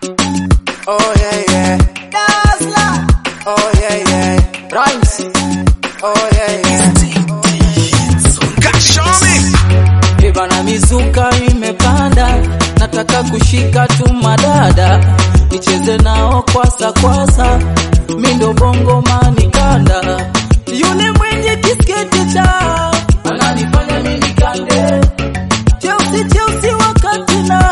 Oh yeah yeah. Dazzler. Oh yeah yeah. Rhymes. Oh yeah yeah. Ibana mizuka imepanda, nataka kushika tu madada, nicheze nao kwasa kwasa, mindo bongo manikanda, yule mwenye kisketi cha ananifanya mimi nikande, cheusi cheusi wakati na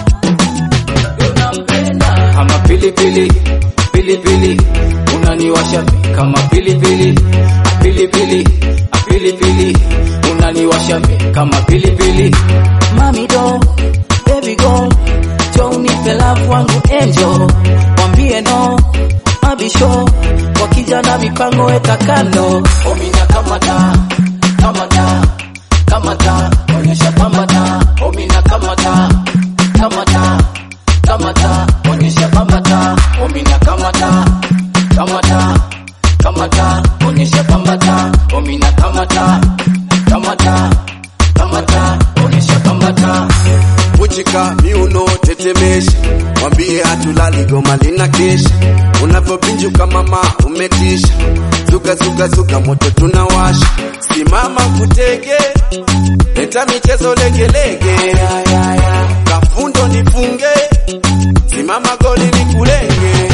unampenda kama pilipili pilipili, unaniwasha kama pilipili pilipili pilipili, unaniwasha kama pilipili. Mami do baby go, jo unipe love wangu angel, mwambie no mabisho, wakija na mipango weka kando, omina kama ta kama ta kama ta, onyesha kama ta, omina kama ta kama ta kama ta, onyesha kama ta, omina kama ta kama ta kama ta, onyesha kama ta, omina kama ta kama ta kama ta, onyesha kama ta Uchika miuno tetemesha, mwambie hatulali goma lina kesha. Unavyopinjuka mama umetisha, zuka zuka zuka moto tunawasha. Simama kutege, leta michezo legelege, kafundo nifunge, simama goli nikulenge,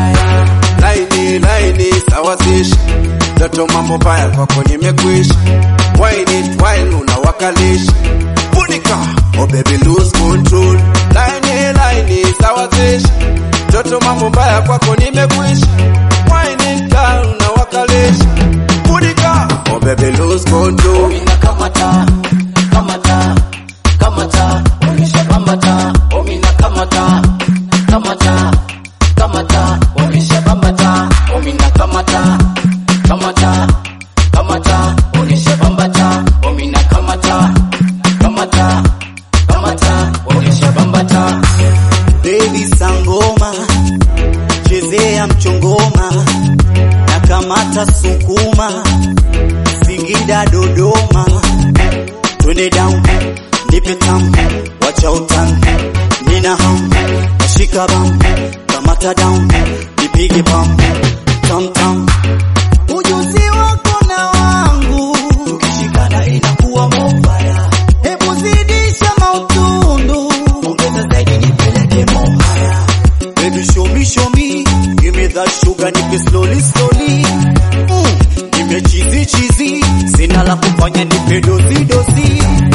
laini laini sawazisha, toto mambo baya kwako nimekwisha, wine it while unawakalisha funika oh baby lose control laini laini sawazisha toto mambo mbaya kwako nimekwisha wine girl unawakalisha funika oh baby lose control omina kama ta kama ta kama ta, onyesha kama ta, omina kama ta kama ta kama ta, onyesha kama ta, omina kama ta kama ta kama ta, onyesha kama ta, omina kama ta kama ta kama ta, onyesha kama ta. Baby sangoma, chezea mchongoma, na kamata sukuma, Singida Dodoma, twende down, nipe tam, wacha utan, nina ham, nashika bam, kamata down, nipige bam, tam tam, ujuzi wako na wangu, tukishikana inakuwa mofaya, hebu zidisha mautundu, ongeza zaidi nipeleke mohaya. Baby show me, show me, give me that sugar, nipe slowly, slowly. Mm, nipe cheesy, cheesy, sina la kufanya nipe dozi, dozi.